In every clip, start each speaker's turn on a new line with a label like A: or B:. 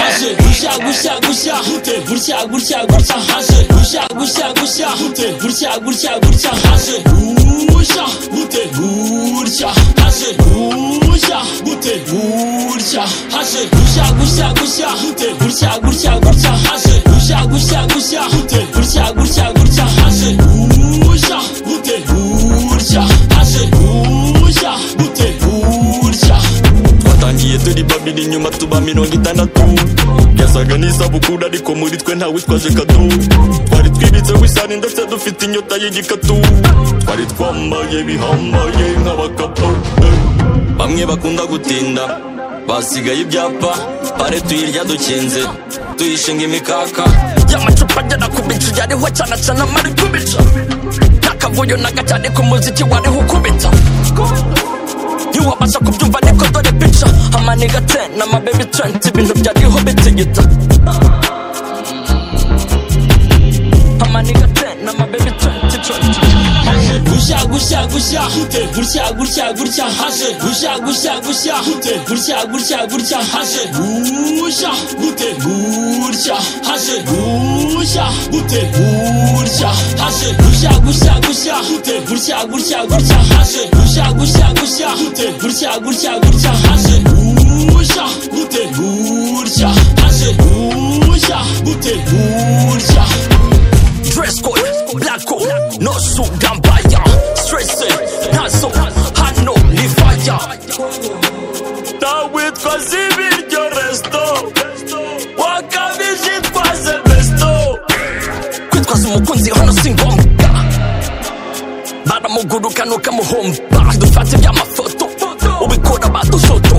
A: gutya gutya gutya gute gutya gutya gutya haje gutya gutya gutya gute gutya gutya gutya haje gutya gute gutya haje gutya gute gutya haje gutya gutya gutya gute gutya gutya gutya haje gutya gutya gutya gute gutya gutya gutya haje gutya gute gutya haje gutya gute gutya
B: twatangiye turi babiri inyuma tuba mirongo itandatu yasaga n'isabukuru ariko muri twe ntawitwaje kado twari twibitseho isani ndetse dufite inyota y'igikatu twari twambaye bihambaye nk'abakapo eh. bamwe bakunda gutinda basigaye ibyapa pare tuyirya dukinze tuyishinga imikaka
C: y'amacupa agera ku bicu yariho cyane cyane amari kubica y'akavuyo na gacyane ku muziki wariho ukubita ntiwabasha kubyumva niko dore pica amaniga te n'amabebi twenti ibintu byariho bitigita amaniga te n'amabebi twenti twenti
A: gutya gutya gutya gute gutya gutya gutya haje gutya gutya gutya gute gutya gutya gutya haje gutya gute gutya haje gutya gute gutya haje gutya gutya gutya gute gutya gutya gutya haje gutya gutya gutya gute gutya gutya gutya haje gutya gute gutya haje gutya gute gutya
C: dress code black code no suit gambaya stress ntazo hano ni fire
B: Tawitwa zibiryo resto wakabije twaze besto
C: kwitwaza umukunzi hano si ngombwa baramugurukana ukamuhomba dufate iby'amafoto ubikora badufoto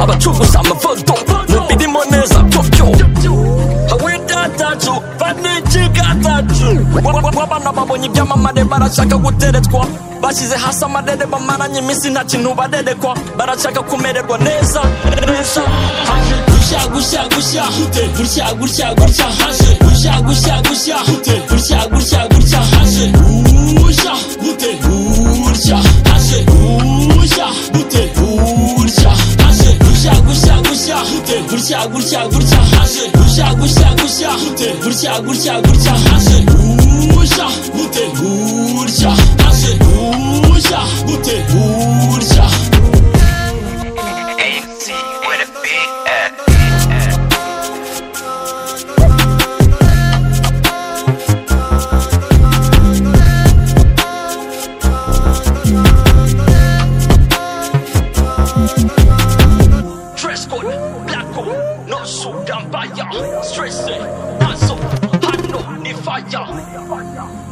C: abacuruza amafoto mubirimo neza byobyo awidatacu banicigatacu wabana babonye ibyamamare barashaka guteretwa bashyize hasi amarere bamaranye iminsi nta kintu barerekwa barashaka kumererwa neza neza
A: haje gutya gutya gutya gute gutya gutya gutya haje gutya gutya gutya gute gutya gutya gutya haje gutya gute gutya haje gutya gute gutya haje gutya gutya gutya gute gutya gutya gutya haje gutya gutya gutya gute gutya gutya gutya haje gutya gute gutya haje gutya gute gutya
D: AMC with a big F.
C: dress code, black code, no suit and fire, stress, hustle, hano, ni fire.